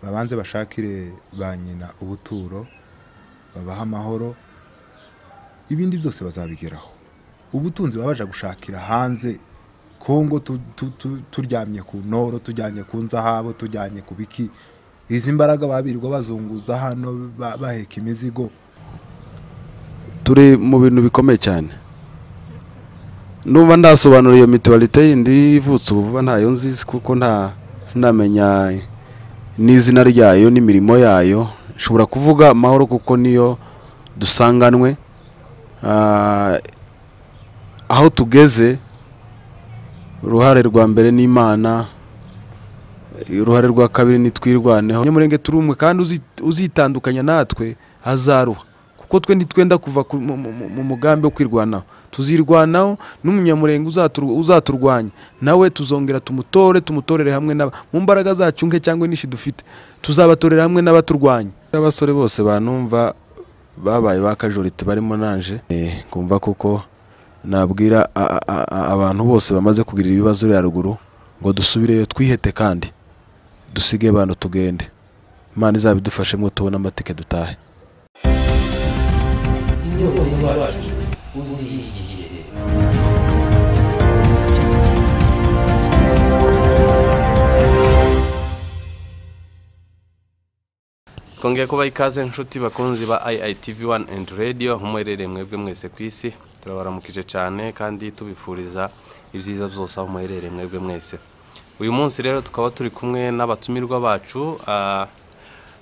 babanze bashakire ba nyina ubuturo babahe amahoro ibindi byose bazabigeraho ubutunzi baba baje gushakira hanze kongo tu- tu- tu- turyamye ku ntoro tujyanye ku nzahabo tujyanye ku biki izi mbaraga babirirwa bazunguza hano ba- baheka imizigo turi mu bintu bikomeye cyane numva ndasobanura iyo mituwarite yindi ivutse ubu vuba ntayo nzizi kuko nta sinamenya n'izina ryayo n'imirimo yayo nshobora kuvuga amahoro kuko niyo dusanganwe Ah, aho tugeze uruhare rwa mbere n'imana uruhare rwa kabiri nitwirwaneho nyamurenge turi umwe kandi uzi- uzitandukanya natwe hazaruha kuko twe ntitwenda kuva ku- mu- mu mu mugambi wo kwirwanaho tuzirwanaho n'umunyamurenge uzaturu- uzaturwanya nawe tuzongera tumutore tumutorere hamwe n'aba mu mbaraga zacu nke cyangwa inishi dufite tuzabatorera hamwe n'abaturwanya abasore bose banumva babaye ba kajorite barimo nanje Eh, ngumva kuko nabwira a- a- a- a- abantu bose bamaze kugira ibibazo bya ruguru ngo dusubireyo twihete kandi dusige abantu tugende imana izabidufashe mwo tubone amatike dutahe twongeye kubaha ikaze inshuti bakunzi ba IITV wani endi radiyo aho muherereye mwebwe mwese ku isi turabaramukije cyane kandi tubifuriza ibyiza byose aho muherereye mwebwe mwese uyu munsi rero tukaba turi kumwe n'abatumirwa bacu ah,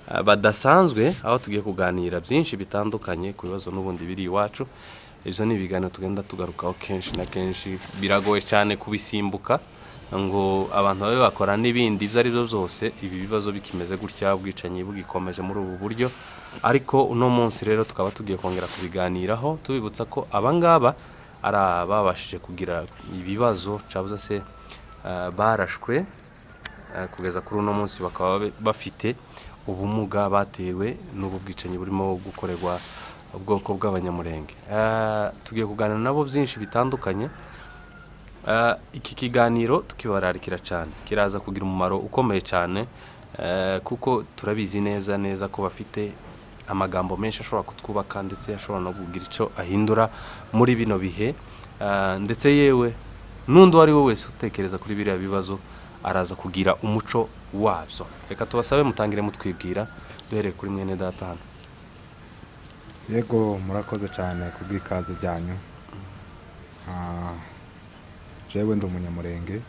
ah, badasanzwe aho tugiye kuganira byinshi bitandukanye ku bibazo n'ubundi biri iwacu ibyo ni ibiganiro tugenda tugarukaho kenshi na kenshi biragoye cyane kubisimbuka ngo abantu babe bakora n'ibindi ibyo ari byo byose ibi bibazo bikimeze gutya ubwicanyi bugikomeje muri ubu buryo ariko uno munsi rero tukaba tugiye kongera kubiganiraho tubibutsa ko abangaba ari ababashije kugira ibibazo cyangwa se eh, barashwe eh, kugeza kuri uno munsi bakaba be- bafite ubumuga batewe n'ubu bwicanyi burimo gukorerwa ubwoko bw'abanyamurenge Eh, tugiye kuganira nabo byinshi bitandukanye Eh, iki kiganiro tukibararikira cyane kiraza kugira umumaro ukomeye cyane eh, kuko turabizi neza neza ko bafite amagambo menshi ashobora kutwubaka ndetse ashobora no kugira icyo ahindura muri bino bihe Eh, ndetse yewe n'undi uwo ari we wese utekereza kuri biriya bibazo araza kugira umuco wabyo reka tubasabe mutangire mutwibwira duhereye kuri mwene data hano yego murakoze cyane ku bw'ikaze ryanyu Ah, jewe ndi umunyamurenge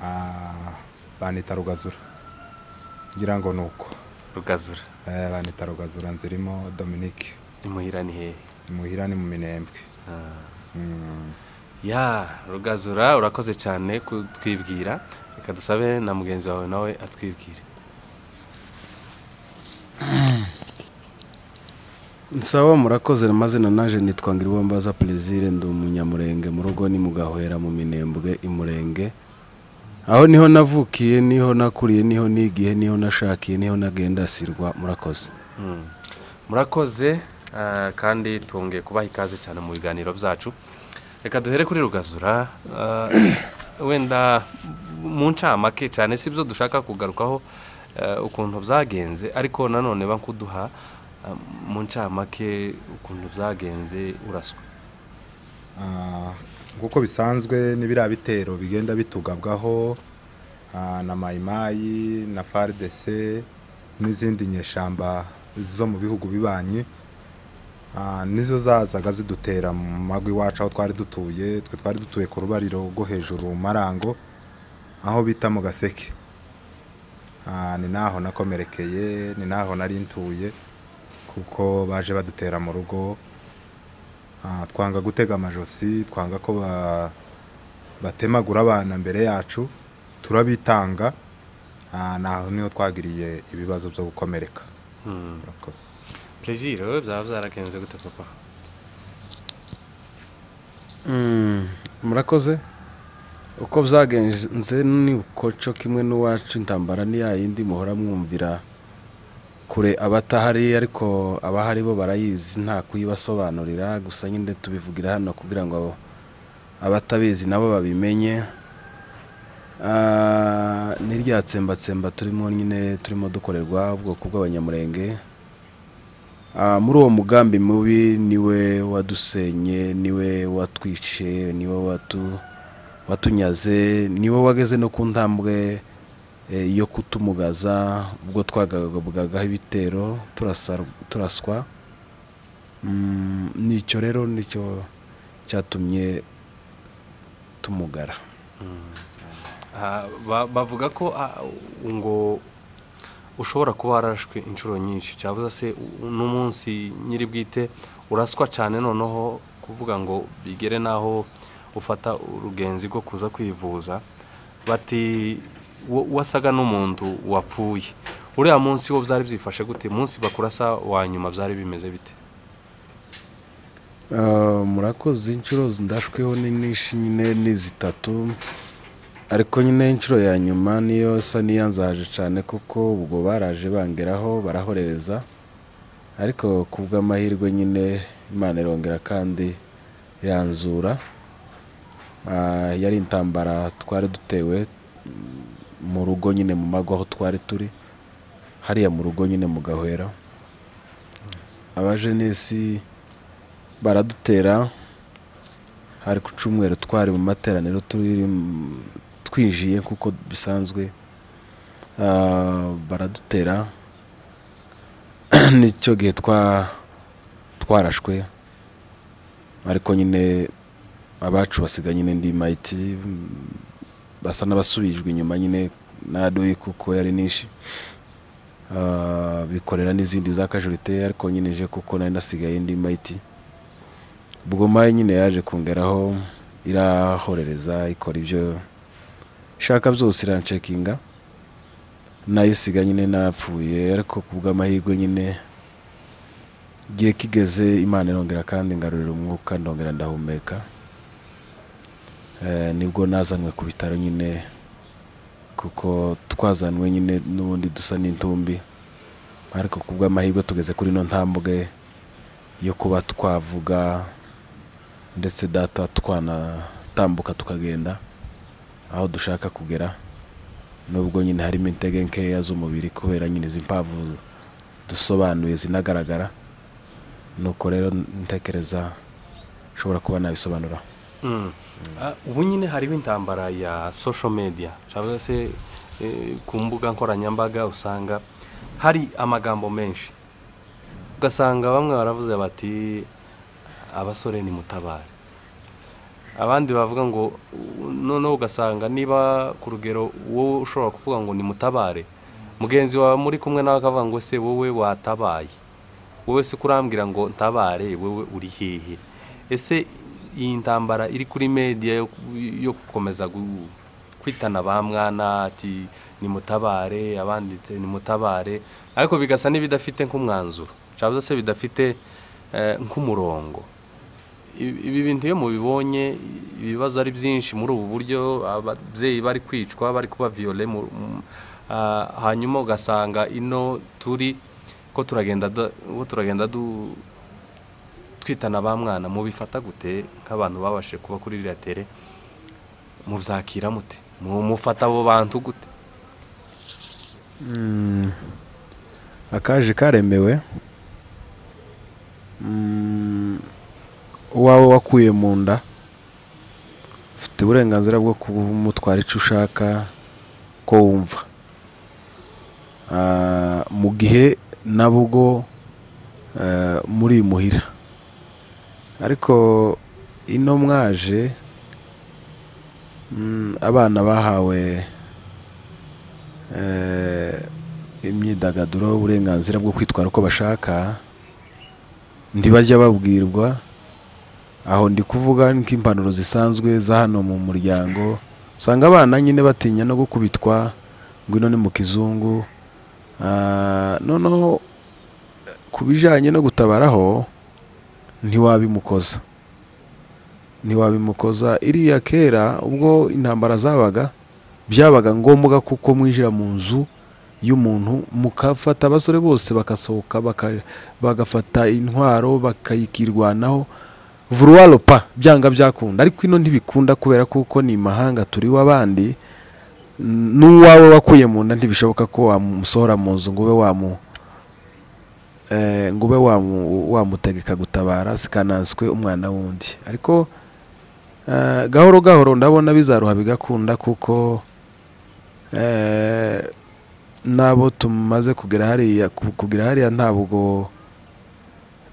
Ah, banita rugazura ngira ngo ni uko rugazura Eh, banita rugazura nzirimo dominique imuhira ni hehe imuhira ni mu minembwe Ah. Mm, ya rugazura urakoze cyane kutwibwira reka dusabe na mugenzi wawe nawe atwibwire nsaba murakoze amazina naje nitwa ngirwambaza plaisir ndi umunyamurenge mu rugo ni mugahwera mu minembwe imurenge aho niho navukiye niho nakuriye niho nigihe niho nashakiye niho nagendasirwa murakoze Mm. murakoze eh, kandi twongeye kubaha ikaze cyane mu biganiro byacu reka duhere kuri rugazura eh, wenda mu ncamake cyane si byo dushaka kugarukaho eh, ukuntu byagenze ariko nanone bankuduha eh, mu ncamake ukuntu byagenze uraswa ah, nk'uko bisanzwe n'ibiriya bitero bigenda bitugabwaho ah, na mayimayi na faridese n'izindi nyeshamba zo mu bihugu bibanyi Ah, nizo zazaga zidutera mu mago iwacu aho twari dutuye twe twari dutuye ku rubariro rwo hejuru mu marango aho bita mu gaseke Ah, ni naho nakomerekeye ni naho nari ntuye kuko baje badutera mu rugo Ah, twanga gutega amajosi twanga ko ba- batemagura abana mbere yacu turabitanga Ah, naho niho twagiriye ibibazo byo gukomereka Mm. murakoze plaisir wowe byaba byaragenze gute papa murakoze uko byagenze ni uko cyo kimwe n'uwacu intambara ni ya yindi muhora mwumvira kure abatahari ariko abahari bo barayizi nta kuyibasobanurira gusa nyine tubivugira hano kugira ngo abo- abatabizi nabo babimenye Ah, ni rya tsembatsemba turimo nyine turimo dukorerwa ubwoko bw'abanyamurenge Ah, muri uwo mugambi mubi niwe wadusenye niwe watwishe niwe watu watunyaze niwe wageze no ku ntambwe eh, yo kutumugaza ubwo twagabwagaho ibitero turasa- turaswa Mm, nicyo rero nicyo cyatumye tumugara Ah, ba- bavuga ko ah, ngo ushobora kuba warashwe inshuro nyinshi cyabuze se u- n'umunsi nyiri bwite uraswa cyane noneho kuvuga ngo bigere n'aho ufata urugenzi rwo kuza kwivuza bati wo- wasaga n'umuntu wapfuye uriya munsi wo byari byifashe gute munsi bakurasa wa nyuma byari bimeze bite Ah, murakoze inshuro ndashweho ni nyinshi nyine ni zitatu ariko nyine inshuro ya nyuma niyo isa n'iyanzahaje cyane kuko ubwo baraje bangeraho barahorereza ariko ku bw'amahirwe nyine imana irongera kandi iranzura Ah, yari intambara twari dutewe mm, mu rugo nyine mu mago aho twari turi hariya mu rugo nyine mu gahwera abajenesi baradutera hari ku cyumweru twari mu materaniro turi mu- twijiye kuko bisanzwe Ah, baradutera nicyo gihe twa twarashwe ariko nyine abacu basiga nyine ndi mayiti basa n'abasubijwe inyuma nyine na doyi kuko yari nishi Ah, bikorera n'izindi za kajurite ariko nyine je kuko nari nasigaye ndi mayiti ubwo mayi nyine yaje kongeraho irahorereza ikora ibyo ishaka byose iranshekinga nayo isiga nyine napfuye ariko ku bw'amahirwe nyine igihe kigeze imana irongera kandi ngarurira umwuka ndongera ndahumeka Eh, nibwo nazanwe ku bitaro nyine kuko twazanwe nyine n'ubundi dusa n'intumbi ariko ku bw'amahirwe tugeze kuri ino ntambwe yo kuba twavuga ndetse data twanatambuka tukagenda aho dushaka kugera nubwo nyine harimo intege nkeya z'umubiri kubera nyine izi mpamvu dusobanuye zinagaragara nuko rero ntekereza ushobora kuba nabisobanura Mm. Ah, ubu nyine hariho intambara ya social media cyangwa se eh, ku mbuga nkoranyambaga usanga hari amagambo menshi ugasanga bamwe baravuze bati abasore ni mutabare abandi bavuga ngo "U- noneho ugasanga niba ku rugero wowe ushobora kuvuga ngo ni mutabare mugenzi wawe muri kumwe nawe akavuga ngo se wowe watabaye wowe se kurambwira ngo ntabare wowe uri hehe ese iyi ntambara iri kuri media yo, yo gukomeza gu- kwitana ba mwana ati ni mutabare abandi ati ni mutabare ariko bigasa n'ibidafite nk'umwanzuro cyangwa se bidafite eh, nk'umurongo ibi ibi bintu iyo mubibonye ibibazo ari byinshi muri ubu buryo ababyeyi bari kwicwa bari kuba viyole mu- mu- ah, hanyuma ugasanga ino turi ko turagenda du- ko turagenda du- twitana ba mwana mubifata gute nk'abantu babashije kuba kuri iriya tere mubyakira mute Mu- mufata abo bantu gute akaje karemewe Mm, uwawe wakuye mu nda ufite uburenganzira bwo kumutwara icyo ushaka ko wumva Ah, mu gihe nabwo ubwo eh, muri muhira ariko ino mwaje mm, abana bahawe eh, imyidagaduro uburenganzira bwo kwitwara uko bashaka ntibajya babwirwa aho ndi kuvuga nk'impanuro zisanzwe za hano mu muryango usanga abana nyine batinya no gukubitwa ngo ino ni mu kizungu Ah, noneho ku bijyanye no gutabaraho ntiwabimukoza ntiwabimukoza iriya kera ubwo intambara zabaga byabaga ngombwa kuko mwinjira mu nzu y'umuntu mukafata abasore bose bakasohoka baka- bagafata intwaro bakayikirwanaho vuruwaropa byanga byakunda ariko ino ntibikunda kubera kuko ni imahanga turiho abandi n'uwawe wakuye mu nda ntibishoboka ko wamusohora mu nzu ngo ube wamu eh, ngo ube wamu- wamutegeka gutabara sikananswe umwana wundi ariko eh, gahoro gahoro ndabona bizaruha bigakunda kuko eh, n'abo tumaze kugera hariya ku- kugera hariya ntabwo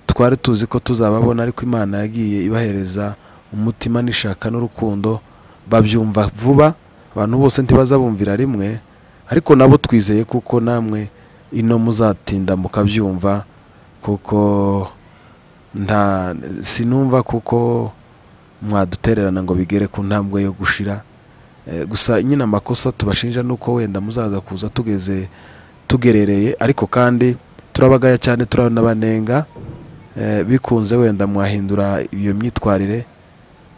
twari tuzi ko tuzababona ariko imana yagiye ibahereza umutima n'ishaka n'urukundo babyumva vuba abantu bose ntibazabumvira rimwe ariko nabo twizeye kuko namwe ino muzatinda mukabyumva kuko nta sinumva kuko mwadutererana ngo bigere ku ntambwe yo gushira Eh, gusa nyine amakosa tubashinja ni uko wenda muzaza kuza tugeze tugerereye ariko kandi turabagaya cyane turanabanenga eh, bikunze wenda mwahindura iyo myitwarire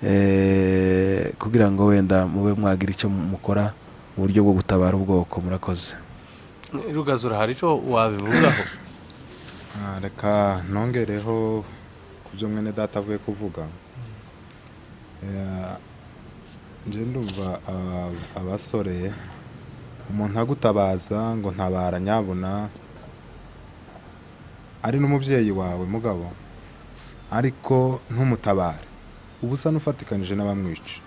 eh, kugira ngo wenda mube mwagira icyo mukora mu buryo bwo gutabara ubwoko murakoze rugazura hari icyo wabivugaho Ah, reka ntongereho ku byo mwene data avuye kuvuga Eh, nje ndumva aba- abasore umuntu agutabaza ngo ntabara nyabuna ari n'umubyeyi wawe mugabo ariko ntumutabare uba usa n'ufatikanije n'abamwica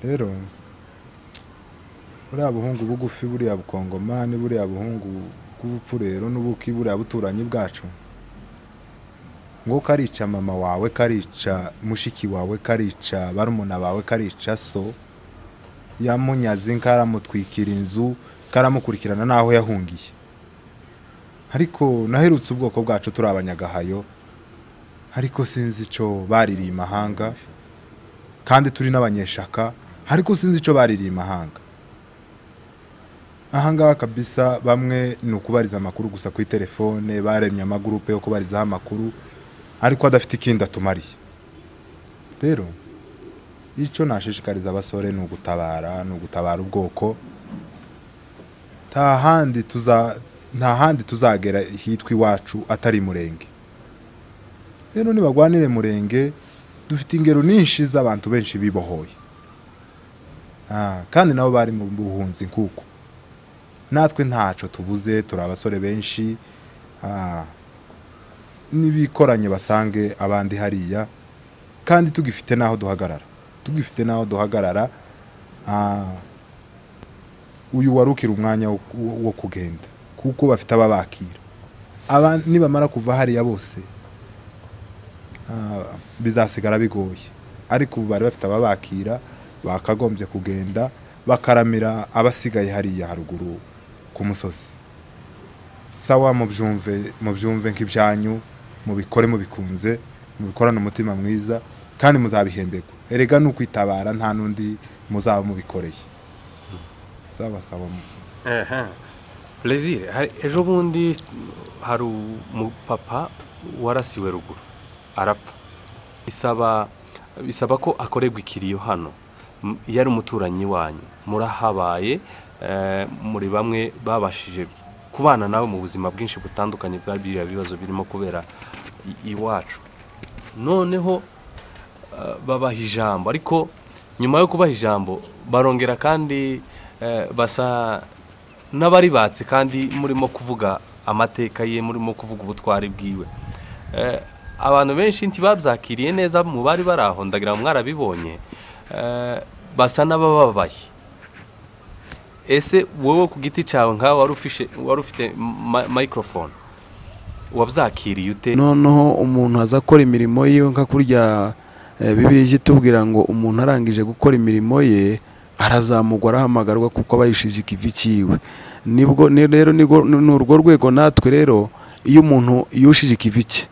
rero buriya buhungu bugufi buriya bukongomani buriya buhungu bw'ubupfu rero n'ubuki buriya buturanyi bwacu ngo karica mama wawe karica mushiki wawe karica barumuna bawe karica so yamunyaze karamutwikira inzu karamukurikirana n'aho yahungiye ariko naherutse ubwoko bwacu turi abanyagahayo ariko sinzi icyo baririye imahanga kandi turi n'abanyeshaka ariko sinzi icyo baririye imahanga ahangaha kabisa bamwe ni ukubariza amakuru gusa kuri telefone baremye amagurupe yo kubarizaho amakuru ariko adafite ikindi atumariye rero icyo nashishikariza abasore ni ugutabara ni ugutabara ubwoko nta handi tuza nta handi tuzagera hitwa iwacu atari murenge rero nibagwanire murenge dufite ingero nyinshi z'abantu benshi bibohoye Ah, kandi nabo bari mu buhunzi nk'uko natwe ntaco tubuze turi abasore benshi ah, nibikoranye basange abandi hariya kandi tugifite n'aho duhagarara tugifite n'aho duhagarara ah, uyu warukira umwanya wo- wo- wo kugenda kuko bafite ababakira aba nibamara kuva hariya bose ah, bizasigara bigoye ariko ubu bari bafite ababakira bakagombye kugenda bakaramira abasigaye hariya haruguru ku musozi sawa mubyumve mubyumve nk'ibyanyu mubikore mubikunze mubikorane umutima mwiza kandi muzabihemberwa erega ni ukwitabara nta n'undi muzaba mubikoreye sawa sawa perezida ejo bundi hari umupapa warasiwe ruguru arapfa bisaba bisaba ko akorerwa ikiriyo hano M- iyo ari umuturanyi wanyu murahabaye eh, muri bamwe babashije kubana nawe mu buzima bwinshi butandukanye bwa biriya bibazo birimo kubera i- iwacu noneho eh, babaha ijambo ariko nyuma yo kubaha ijambo barongera kandi eh, basa n'abaribatse kandi murimo kuvuga amateka ye murimo kuvuga ubutwari bwiwe Eh, abantu benshi ntibabyakiriye neza mu bari bari aho ndagira ngo mwarabibonye Eh, basa n'abababaye ese wowe ku giti cyawe nkawe wari ufishe- wari ufite ma- microphone wabyakiriye ute noneho umuntu aza akora imirimo yiwe nka kurya eh, bibiliya ijya itubwira ngo umuntu arangije gukora imirimo ye arazamugwa arahamagarwa kuko aba yishije ikivi cyiwe nibwo ni- rero nibwo- ni ni urwo rwego natwe rero iyo umuntu yushije ikivi cye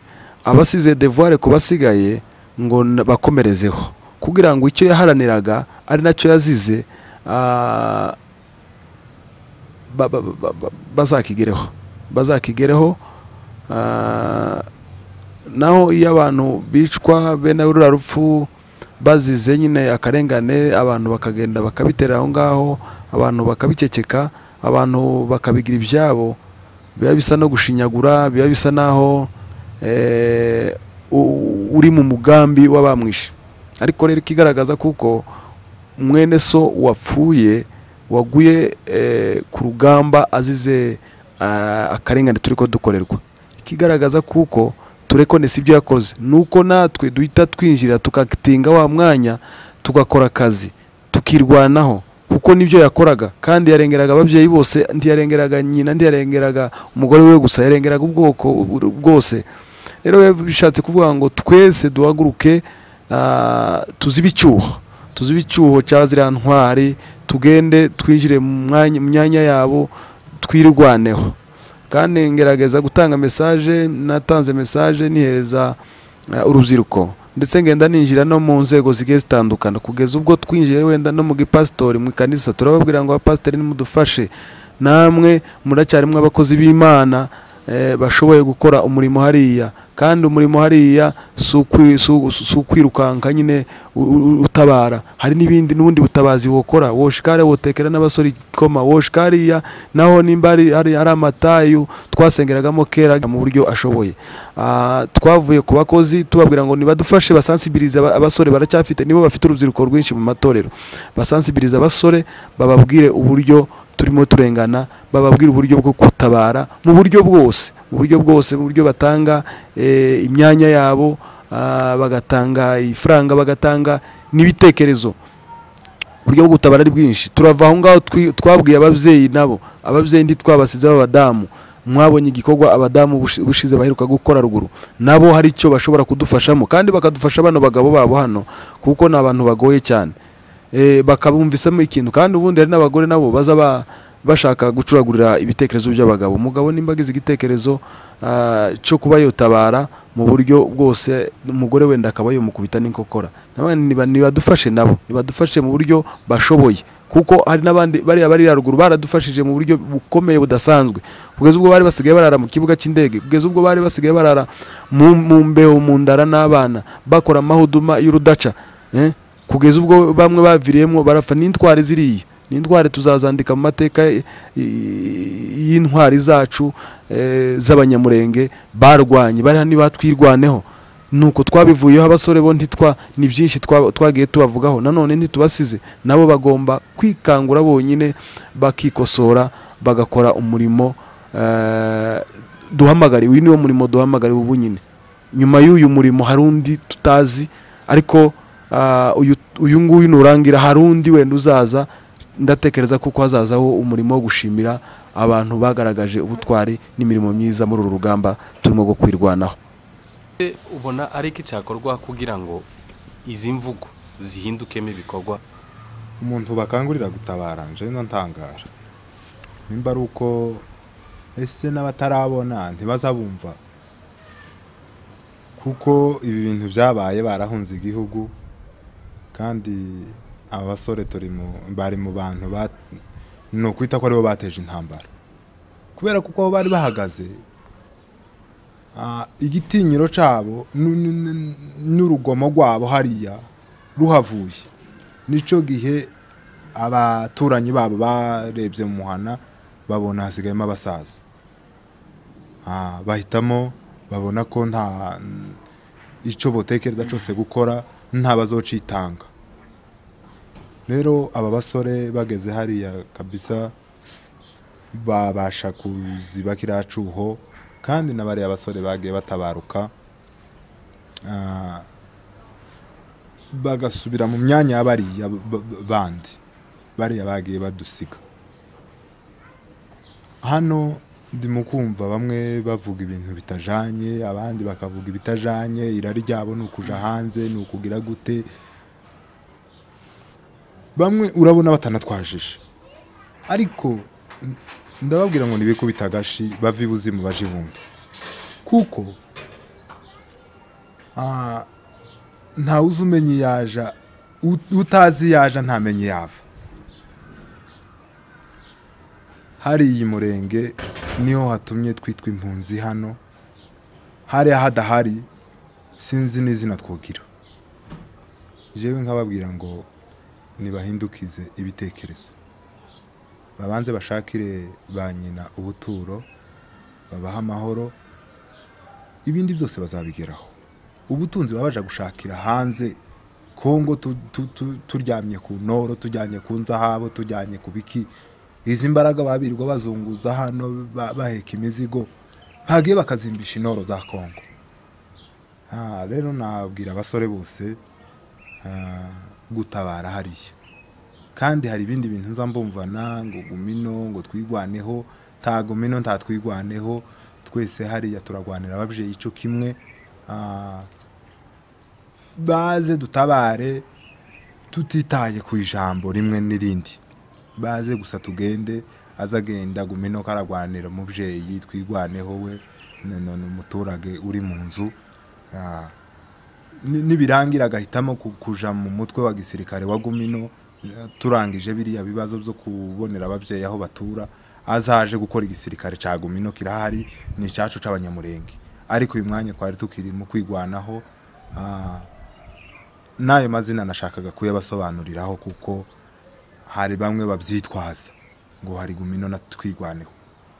aba asize devuware ku basigaye ngo n- bakomerezeho kugira ngo icyo yaharaniraga ari nacyo yazize ah, ba- ba- ba- ba- bazakigereho bazakigereho Ah, naho iyo abantu bicwa bene ruriya rupfu bazize nyine akarengane abantu bakagenda bakabitera aho ngaho abantu bakabiceceka abantu bakabigira ibyabo biba bisa no gushinyagura biba bisa naho eh, u- uri mu mugambi w'abamwishe ariko rero ikigaragaza kuko mwene so wapfuye waguye eh, ku rugamba azize ah, akarengane turi ko dukorerwa ikigaragaza kuko turekone si ibyo yakoze nuko natwe duhita twinjira tukatinga wa mwanya tugakora akazi tukirwanaho kuko nibyo yakoraga kandi yarengeraga ababyeyi bose ntiyarengeraga nyina ntiyarengeraga umugore we gusa yarengeraga ubwoko bwose rero biba bishatse kuvuga ngo twese duhaguruke ah, tuzibe icyuho tuzibe icyuho cya ziriya ntwari tugende twinjire mu mwanya- mu myanya yabo twirwaneho kandi ngerageza gutanga mesaje natanze mesaje nihereza eh, urubyiruko ndetse ngenda ninjira no mu nzego zigiye zitandukana kugeza ubwo twinjiye wenda no mu gipasitori mu ikanisa turababwira ngo abapasitori nimudufashe namwe muracyarimo abakozi b'imana eh, bashoboye gukora umurimo hariya kandi umurimo hariya si ukwi- si u- si ukwirukanka nyine u- u- utabara hari n'ibindi n'ubundi butabazi wokora woshikare wotekera n'abasore ikoma woshikariya naho nimba hari hari hari amatayu twasengeragamo kera mu buryo ashoboye Ah, twavuye ku bakozi tubabwira ngo nibadufashe basansibilize aba- abasore baracyafite nibo bafite urubyiruko rwinshi mu matorero basansibilize abasore bababwire uburyo turimo turengana bababwira uburyo bwo gutabara mu buryo bwose mu buryo bwose mu buryo batanga eh, imyanya yabo ah, bagatanga ifaranga bagatanga n'ibitekerezo uburyo bwo gutabara ari bwinshi turava aho ngaho twi- twabwiye ababyeyi nabo ababyeyi ntitwabasize b'abadamu mwabonye igikorwa abadamu bushi- bushize baheruka gukora ruguru nabo hari icyo bashobora kudufashamo kandi bakadufasha bano bagabo babo hano kuko ni abantu bagoye cyane Eh, bakabumvisamo ikintu kandi ubundi hari n'abagore nabo baza ba- bashaka gucuragurira ibitekerezo by'abagabo umugabo nimba agize igitekerezo ah, cyo kuba yotabara mu buryo bwose umugore wenda akaba yomukubita n'inkokora Nabandi niba- nibadufashe nabo nibadufashe mu buryo bashoboye kuko hari n'abandi bariya bari haruguru baradufashije mu buryo bukomeye budasanzwe kugeza ubwo bari basigaye barara mu kibuga cy'indege kugeza ubwo bari basigaye barara mu mu mbeho mu ndara n'abana bakora amahuduma y'urudaca eh? kugeza ubwo bamwe baviriyemo barapfa n'intwari ziriya n'intwari tuzazandika mu mateka y- y- y'intwari zacu eh, z'abanyamurenge barwanye bari hano batwirwaneho nuko twabivuyeho abasore bo ntitwa ni byinshi twa- twagiye tubavugaho nanone ntitubasize nabo bagomba kwikangura bonyine bakikosora bagakora umurimo eh, duhamagariwe uyu niwo murimo duhamagariwe ubu nyine nyuma y'uyu murimo hari undi tutazi ariko ah, uyu- uyu nguyu nurangira hari undi wenda uzaza ndatekereza kuko hazazaho umurimo wo gushimira abantu bagaragaje ubutwari n'imirimo myiza muri uru rugamba turimo gwo kwirwanaho Ese ubona ari iki cyakorwa kugira ngo izi mvugo zihindukemo ibikorwa umuntu bakangurira gutabara nje no ntangara nimba ari uko ese n'abatarabona ntibazabumva kuko ibi bintu byabaye barahunze igihugu kandi aba basore turi mu bari mu bantu ba- ni ukwita ko aribo bateje intambara kubera kuko aho bari bahagaze ah, igitinyiro cyabo nu- nu- nu- n'urugomo rwabo hariya ruhavuye nicyo gihe abaturanyi babo barebye mu muhana babona hasigayemo abasaza Ah, bahitamo babona ko nta icyo botekereza cyose gukora nta bazocitanga rero aba basore bageze hariya kabisa babasha kuziba kiriya cyuho kandi na bariya basore bagiye batabaruka Ah, bagasubira mu myanya ya bariya b- b- bandi bariya bagiye badusiga hano ndimo kumva bamwe bavuga ibintu bitajanye abandi bakavuga ibitajanye irari ryabo ni ukuja hanze ni ukugira gute bamwe urabona batanatwajije ariko n- ndababwira ngo nibikubita agashi bava ibuzimu baje ibumbi kuko ah, ntawe uzi umenya iyaja ut- utazi iyaja ntamenye iyava hari iyi murenge niho hatumye twitwa impunzi hano hariya hadahari sinzi n'izina twogira jewe nkababwira ngo nibahindukize ibitekerezo babanze bashakire ba nyina ubuturo babahe amahoro ibindi byose bazabigeraho ubutunzi baba baje gushakira hanze kongo tu- tu- tu- turyamye ku ntoro tujyanye ku nzahabo tujyanye ku biki izi mbaraga babirirwa bazunguza hano ba- baheka imizigo bagiye bakazimbisha intoro za kongo Ah, rero nabwira abasore bose ah, gutabara hariya kandi hari ibindi bintu nza mbumvana ngo gumino ngo twigwaneho nta gumino nta twigwaneho twese hariya turagwanira ababyeyi icyo kimwe Ah, baze dutabare tutitaye ku ijambo rimwe n'irindi baze gusa tugende aza agenda gumino karagwanira umubyeyi twigwaneho we na- na- n'umuturage uri mu nzu Ah, ni- nibirangira agahitamo ku- kuja mu mutwe wa gisirikare wa gumino eh, turangije biriya bibazo byo kubonera ababyeyi aho batura azaje gukora igisirikare ca gumino kirahari ni icacu c'abanyamurenge ariko uyu mwanya twari tukirimo kwigwanaho ah, n'ayo mazina nashakaga kuyabasobanuriraho kuko hari bamwe babyitwaza ngo hari gumino na twigwaneho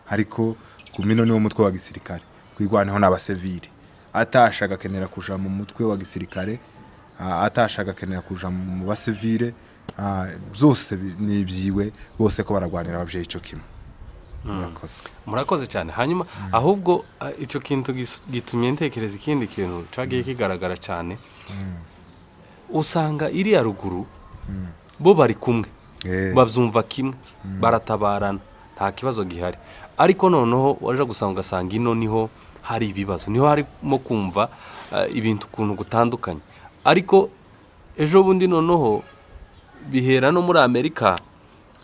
ariko gumino niwo mutwe wa gisirikare twigwaneho n'abasivile atasha agakenera kuja mu mutwe wa gisirikare ah, atasha agakenera kuja mu basivile ah, byose bi- ni ibyiwe bose ko baragwanira ababyeyi icyo kimwe murakoze murakoze cyane hanyuma ahubwo ah, icyo kintu gis- gitumye ntekereza ikindi kintu cyagiye kigaragara cyane usanga iriya ruguru bo bari kumwe Eh. babyumva kimwe baratabarana nta kibazo gihari ariko noneho waje gusanga ugasanga ino niho hari ibibazo niho harimo kumva ah, ibintu ukuntu gutandukanye ariko ejo bundi noneho bihera no muri amerika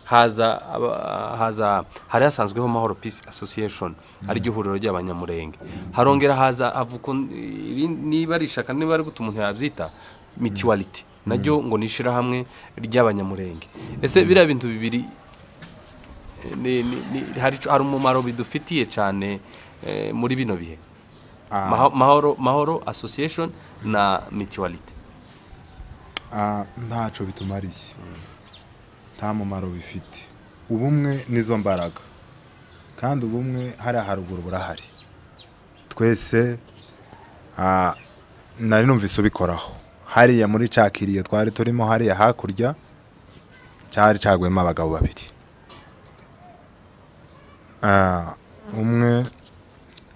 haza aba- haza hari hasanzweho mahoro peace association ariryo huriro ry'abanyamurenge harongera haza havuka iri- niba ari ishaka niba ari gutuma umuntu yabyita mutuality naryo ngo ni ishyirahamwe ry'abanyamurenge ese biriya bintu bibiri eh, ni- ni- ni- hari ico- hari umumaro bidufitiye cyane eh, muri bino bihe Maha- mahoro mahoro association na mutuality Ah, ntacyo bitumariye nta mumaro bifite ubumwe nizo mbaraga kandi ubumwe hariya haruguru burahari twese ah, nari numvise ubikoraho hariya muri cya kiriyo twari turimo hariya hakurya cyari caguyemo abagabo babiri Ah, umwe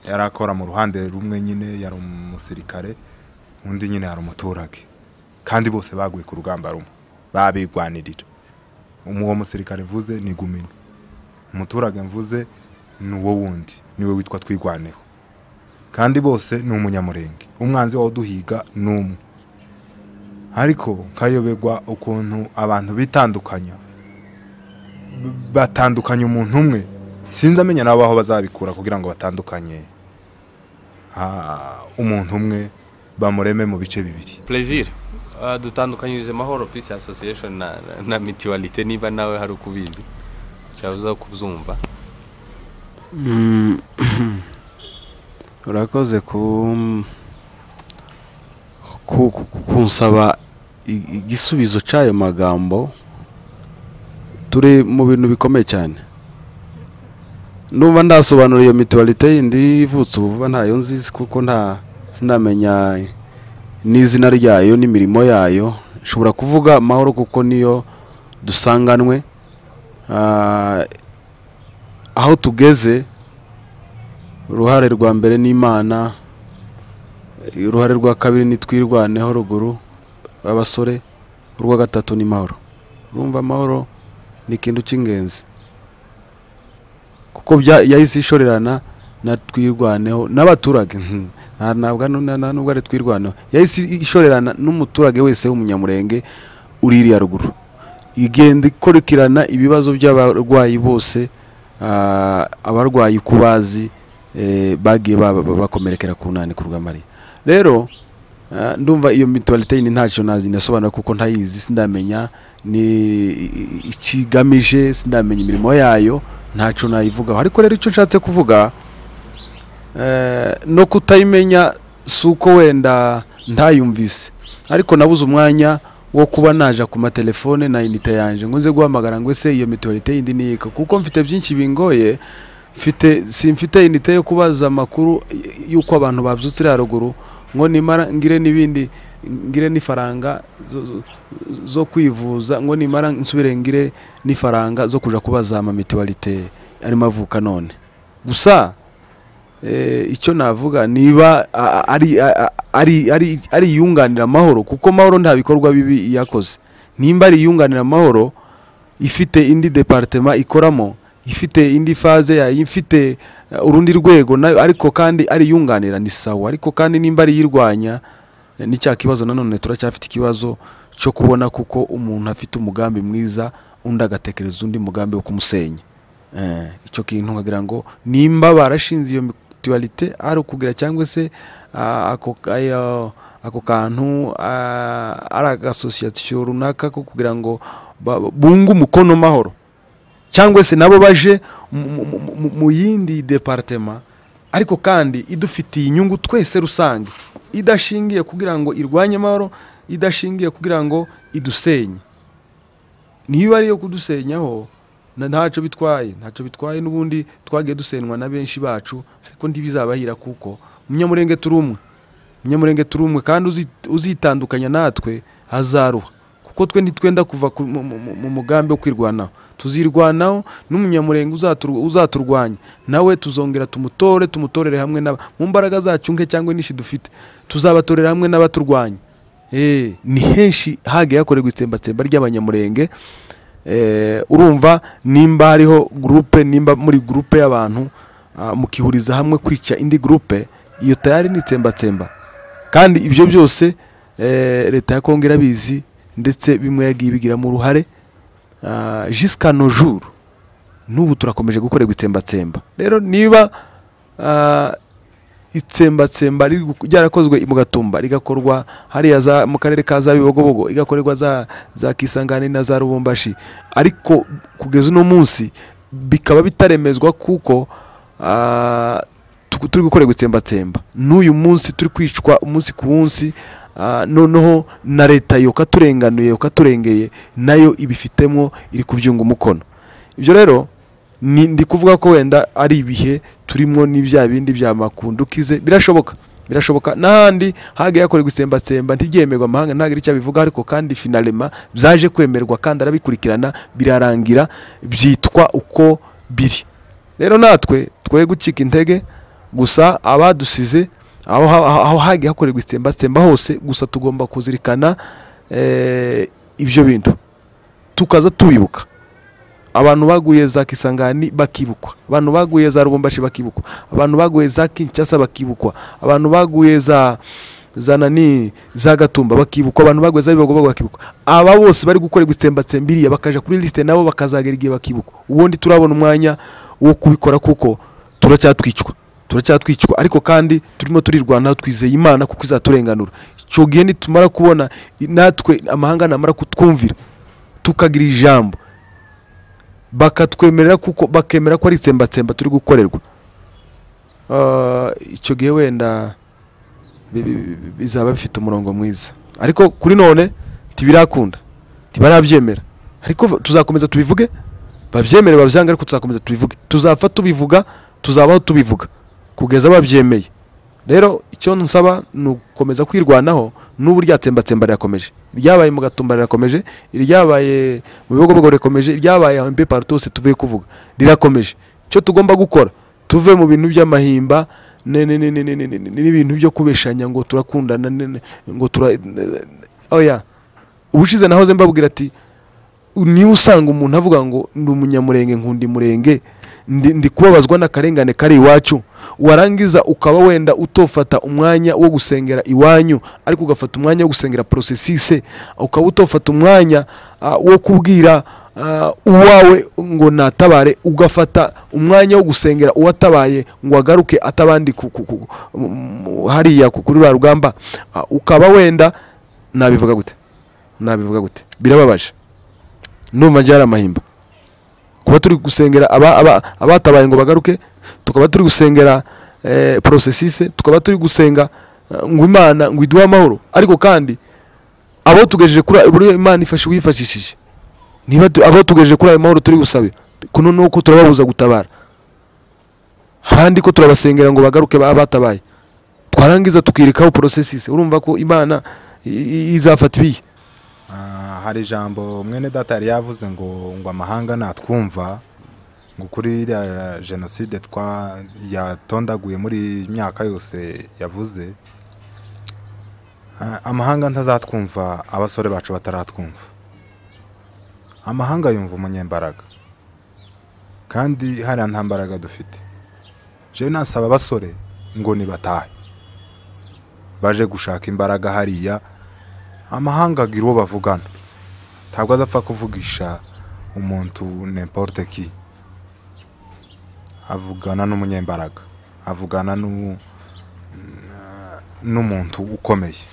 yari akora mu ruhande rumwe nyine yari umusirikare undi nyine yari umuturage kandi bose baguye ku rugamba rumwe babigwanirira uwo musirikare mvuze ni gumino umuturage mvuze ni uwo wundi niwe witwa twigwaneho kandi bose ni umunyamurenge umwanzi waduhiga ni umwe ariko kayoberwa ukuntu abantu bitandukanya B- batandukanya umuntu umwe sinzi amenya nabo aho bazabikura kugira ngo batandukanye ah, umuntu umwe bamureme mu bice bibiri plaisir Ah, dutandukanyirize mahoro peace association na, na, na mutualite niba nawe hari uko ubizi cyabuza kubyumva urakoze ku ku- ku- ku- kunsaba i- igisubizo cy'ayo magambo turi mu bintu bikomeye cyane numva ndasobanura iyo mituwalite yindi ivutse ubu vuba ntayo nzizi kuko nta sinamenya n'izina ryayo n'imirimo yayo nshobora kuvuga mahoro kuko niyo dusanganwe Ah, aho tugeze uruhare rwa mbere ni imana uruhare rwa kabiri ni twirwaneho ruguru abasore urwa gatatu ni mahoro urumva amahoro ni ikintu cy'ingenzi kuko bya- yahise ishorerana na twirwaneho n'abaturage hmm, nta- ntabwo ano- na- na- nubwo ari twirwaneho yahise ishorerana n'umuturage wese w'umunyamurenge uri iriya ruguru igenda ikurikirana ibibazo by'abarwayi bose ah, abarwayi ku bazi eh, bagiye ba- ba- bakomerekera ku nani ku rwamariya rero ah, ndumva iyo mituwalite ni ntacyo nazi nasobanura kuko ntayizi sindamenya ni i- i- ikigamije sindamenya imirimo yayo ntacyo nayivugaho ariko rero icyo nshatse kuvuga eh, no kutayimenya si uko wenda ntayumvise ariko nabuze umwanya wo kuba naja ku matelefone na inite yanje ngo nze guhamagara ngo ese iyo mituwalite yindi niyika kuko mfite byinshi bingoye mfite simfite inite yo kubaza amakuru y- y'uko abantu babyutse iriya ruguru ngo nimara ngire n'ibindi ngire n'ifaranga zo- zo- zo kwivuza ngo nimara nsubire ngire n'ifaranga zo kujya kubaza ama mituwarite arimo avuka none gusa eh, icyo navuga niba a- a- ari a- a- ari ari ari iyunganira amahoro kuko mahoro nta bikorwa bibi yakoze nimba ari iyunganira amahoro ifite indi departema ikoramo ifite indi faze yayo ifite eh, urundi rwego nayo ariko kandi ari iyunganira ni sawa ariko kandi nimba ari iyirwanya eh, ni cya kibazo nanone turacyafite ikibazo cyo kubona kuko umuntu afite umugambi mwiza undi agatekereza undi mugambi wo kumusenya Eh, icyo kintu nkagira ngo nimba barashinze iyo mituwarite ari ukugira cyangwa se ah, ako ayo- ako kantu ah, ari agasosiyasiyo runaka ko kugira ngo ba- bunge umukono mahoro cyangwa se nabo baje mu- mu- mu- mu- mu yindi departema ariko kandi idufitiye inyungu twese rusange idashingiye kugira ngo irwanye amahoro idashingiye kugira ngo idusenye niba ari iyo kudusenyaho na- ntacyo bitwaye ntacyo bitwaye n'ubundi twagiye dusenywa na benshi bacu ariko ntibizabahira kuko umunyamurenge turi umwe umunyamurenge turi umwe kandi uzi- uzitandukanya natwe hazaruha kuko twe ntitwenda kuva ku- mu- mu mu- mu mugambi wo kwirwanaho tuzirwanaho n'umunyamurenge uzatur- uzaturwanya nawe tuzongera tumutore tumutorere hamwe n'aba mu mbaraga zacu nke cyangwa n'inshi dufite tuzabatorera hamwe n'abaturwanya Eh, ni henshi hagiye hakorerwa itsembatsemba ry'abanyamurenge Eh, urumva nimba hariho gurupe nimba muri gurupe y'abantu ah, mukihuriza hamwe kwica indi gurupe iyo tayari ni itsembatsemba kandi ibyo byose eh, leta ya kongo irabizi ndetse bimwe yagiye ibigiramo uruhare Ah, jusqu'à nos jours n'ubu turakomeje gukorerwa itsembatsemba rero niba ah, itsembatsemba riri gu- ryarakozwe i mugatumba rigakorwa hariya za- mu karere ka za bibogobogo igakorerwa za, za kisangani na za rubumbashi ariko kugeza uno munsi bikaba bitaremezwa kuko ah, tu- turi gukorerwa itsembatsemba n'uyu munsi turi kwicwa umunsi ku munsi ah, noneho na leta yo katurenganuye katurengeye nayo ibifitemo iri kubyunga umukono ibyo rero ni ndi kuvuga ko wenda ari ibihe turimo n'ibya bindi bya makundukize birashoboka birashoboka n'ahandi hagiye hakorerwa itsembatsemba ntibyemerwe amahanga ntagire icyo abivuga ariko kandi finalema byaje kwemerwa kandi arabikurikirana birarangira byitwa uko biri rero natwe twoye gucika intege gusa abadusize aho ha- aho hagiye hakorerwa itsembatsemba hose gusa tugomba kuzirikana eh, ibyo bintu tukaza tubibuka abantu baguye za kisangani bakibukwa abantu baguye za rubumbashi bakibukwa abantu baguye za kinshasa bakibukwa abantu baguye za za nani za gatumba bakibukwa abantu baguye za bibagobago bakibukwa aba bose bari gukorerwa itsembatsemba iriya bakaja kuri lisite nabo bakazagera igihe bakibukwa ubundi turabona umwanya wo kubikora kuko turacyatwicwa turacyatwicwa ariko kandi turimo turirwanaho twizeye imana kuko izaturenganura icyo gihe nitumara kubona natwe amahanga namara kutwumvira tukagira ijambo bakatwemerera kuko bakemera ko ari itsembatsemba turi gukorerwa Ah, icyo gihe wenda bi- bi- bi- bizaba bifite umurongo mwiza ariko kuri none tibirakunda ntibarabyemera ariko tuzakomeza tubivuge babyemere babyange ariko tuzakomeza tubivuge tuzapfa tubivuga tuzabaho tubivuga kugeza babyemeye rero icyo nsaba ni ugukomeza kwirwanaho n'ubu ryatsembatsemba rirakomeje ryabaye mu gatumba rirakomeje ryabaye mu bihugu rirakomeje ryabaye aho mbe partout hose tuvuye kuvuga rirakomeje icyo tugomba gukora tuve mu bintu by'amahimba ne- ne- ne- ne- ne- ne- ne- ne- n'ibintu byo kubeshanya ngo turakundana ne- ne- ngo tura oya ubushize nahoze mbabwira ati niba usanga umuntu avuga ngo ndi umunyamurenge nkundi murenge ndi ndi kubabazwa n'akarengane kari iwacu warangiza ukaba wenda utofata umwanya wo gusengera iwanyu ariko ugafata umwanya wo gusengera porosesise ukaba utofata umwanya ah, wo kubwira ah, uwawe ngo natabare ugafata umwanya wo gusengera uwatabaye ngo agaruke atabandi ku- ku- ku- mu- mu- hariya ku- kuri rwa rugamba Ah, ukaba wenda nabivuga gute nabivuga gute birababaje ndumva njye hari amahimba kuba turi gusengera aba- aba- abatabaye ngo bagaruke tukaba turi gusengera eh, porosesise tukaba turi gusenga eh, ngo imana ngo iduhe amahoro ariko kandi abo tugejeje kuri ayo- uburyo imana ifashe wifashishije niba tu- abo tugejeje kuri ayo mahoro turi gusabe kuno ni uko turababuza gutabara ahandi ko turabasengera ngo bagaruke baba batabaye twarangiza tukirikaho porosesise urumva ko imana i- i- izafata ibihe Ah, hari ijambo mwene data yari yavuze ngo ngo amahanga natwumva ngo kuri iriya jenoside twa yatondaguye muri iyi myaka yose yavuze ah, amahanga ntazatwumva abasore bacu bataratwumva amahanga yumva umunyembaraga kandi hariya nta mbaraga dufite jewe nasaba abasore ngo nibatahe baje gushaka imbaraga hariya amahanga agira uwo bavugana ntabwo azapfa kuvugisha umuntu n'importe ki avugana n'umunyembaraga avugana n'u- n- n'umuntu ukomeye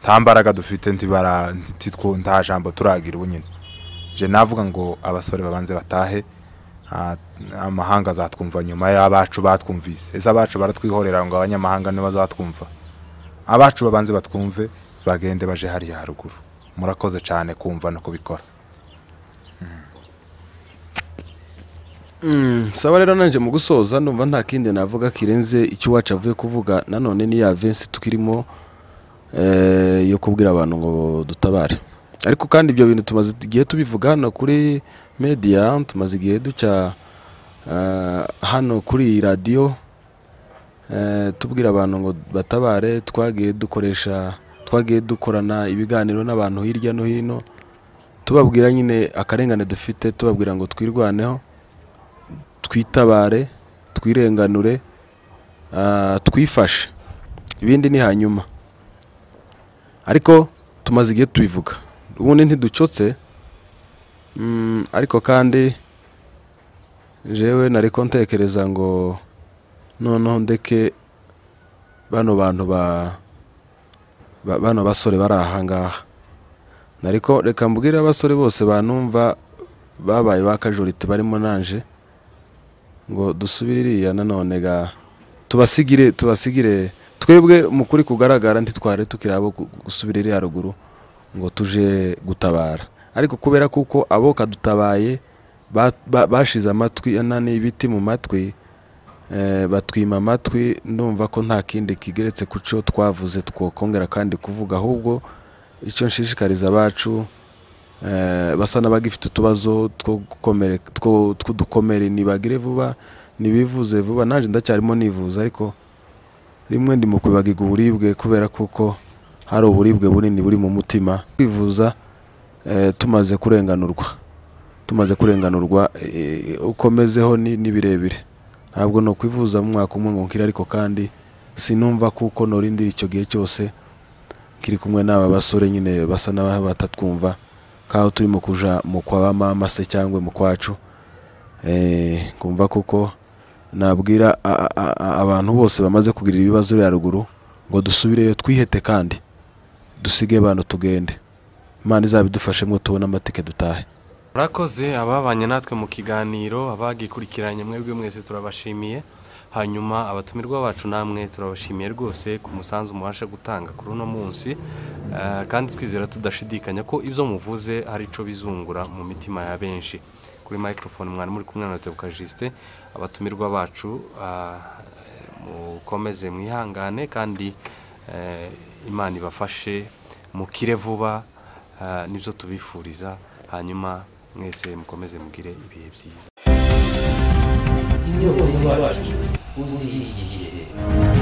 nta mbaraga dufite ntibara ntitwo nta jambo turagira ubu nyine je navuga ngo abasore babanze batahe ah, amahanga azatwumva nyuma y'abacu batwumvise ese abacu baratwihorera ngo abanyamahanga nibo bazatwumva abacu babanze batwumve bagende baje hariya haruguru murakoze cyane kumva no kubikora saba rero nanjye mu gusoza numva nta kindi navuga kirenze icyo iwacu avuye kuvuga nanone ni ya vensi tukirimo eh, yo kubwira abantu ngo dutabare ariko kandi ibyo bintu tumaze igihe tubivuga hano kuri media tumaze igihe duca eh, hano kuri iyi radiyo eh, tubwira abantu ngo batabare twagiye dukoresha twagiye dukorana ibiganiro n'abantu hirya no hino tubabwira nyine akarengane dufite tubabwira ngo twirwaneho twitabare twirenganure ah, twifashe ibindi ni hanyuma ariko tumaze igihe tubivuga ubundi ntiducotse Mm, ariko kandi jewe nariko ntekereza ngo noneho ndeke bano bantu ba ba- bano basore bari ahangaha nariko reka mbwire abasore bose banumva babaye bakajorite barimo nanje ngo dusubire iriya nanone ga tubasigire tubasigire twebwe mu kuri kugaragara ntitware tukiri abo gu- gusubira iriya ruguru ngo tuje gutabara ariko kubera kuko abo kadutabaye ba- ba- bashize amatwi na n'ibiti mu matwi eh, batwima amatwi ndumva ko nta kindi kigeretse ku cyo twavuze twokongera kandi kuvuga ahubwo icyo nshishikariza abacu eh, basa n'abagifite utubazo two gukomere- two- tw'udukomere nibagire vuba nibivuze vuba nanjye ndacyarimo nivuza ariko rimwe ndi mu kubibagiga uburibwe kubera kuko hari uburibwe bunini buri mu mutima kwivuza eh, tumaze kurenganurwa tumaze kurenganurwa eh, ukomezeho ni ni birebire ntabwo no kwivuza mu mwaka umwe ngo nkire ariko kandi sinumva kuko norindira icyo gihe cyose kiri kumwe n'aba basore nyine basa n'abaho batatwumva kaho turimo kuja mu kwa ba mama se cyangwa mu kwacu Eh, kumva kuko nabwira a- a- a- abantu bose bamaze kugira ibibazo bya ruguru ngo dusubireyo twihete kandi dusige abantu tugende imana izabidufashemo tubone amatike dutahe murakoze ababanye natwe mu kiganiro abagikurikiranye mwebwe mwese turabashimiye hanyuma abatumirwa bacu namwe turabashimiye rwose ku musanzu mubasha gutanga kuri uno munsi Eh, kandi twizera tudashidikanya ko ibyo muvuze hari icyo bizungura mu mitima ya benshi kuri microphone mwari muri kumwe na Tebuka Justin abatumirwa bacu ah, mukomeze mwihangane kandi eh, imana ibafashe mukire vuba ah, nibyo tubifuriza hanyuma mwese mukomeze mugire ibihe byiza inyoko yacu uzirigiye